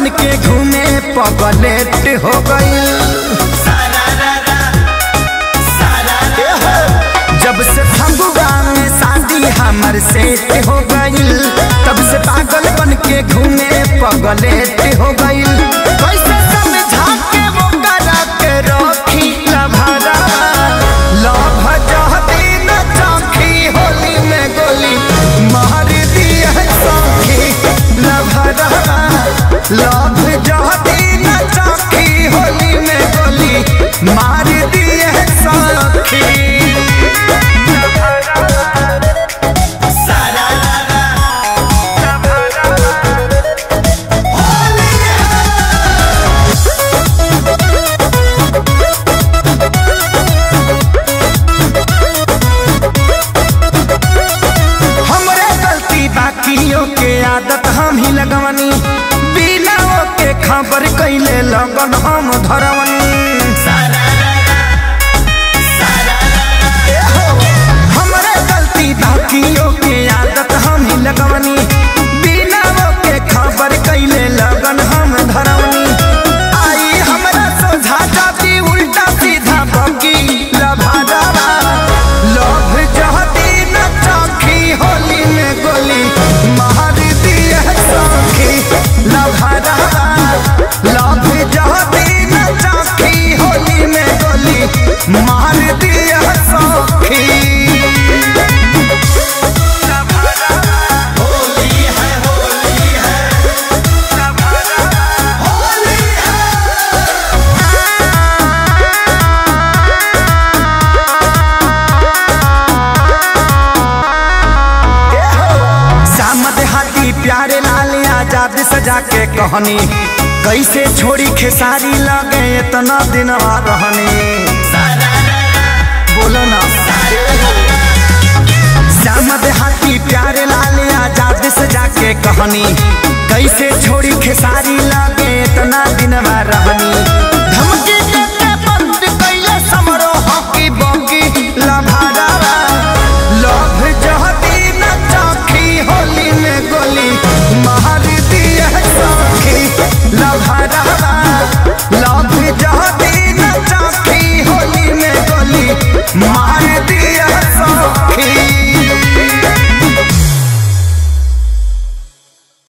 बन के घूमे पगलेट हो गई जब से फगुआ में शादी हमर सेट हो गई तब से पागल बन के घूमे पगलेट हो गई कैसे समझा के वो करा के रखी लभरा लभ जहती न चौखी होली में गोली मार दिया सौखी लभरा लभ जहती न चौखी होली में गोली मार दिया सौखी हमरे गलती बाकियों के आदत हम ही लगवनी बिना के खबर कैले लगन हम धरवनी हमरे गलती बाकियों के आदत हम ही लगवनी बिना के खबर कैले लगन हम धरवनी आई हमरा सोझा जाती उल्टा सीधा बकी लभादावा लभ जहती न चौखी होली में गोली मार दिया सौखी लभादावा लभ जहती न चौखी होली में गोली मार दिया सौखी सामद हाथी प्यारे लाल आजाद सजा के कहनी कैसे छोड़ी खेसारी लगे इतना दिन रहनी बोलो ना सामद हाथी प्यारे लाल आजाद सजा के कहनी कैसे छोड़ी खेसारी लगे इतना दिन रहनी धमकी देके बंद कैले समरो हॉकी बॉकी लभादावा लभ जहती न चौखी होली में गोली मार दिया सौखी लभादावा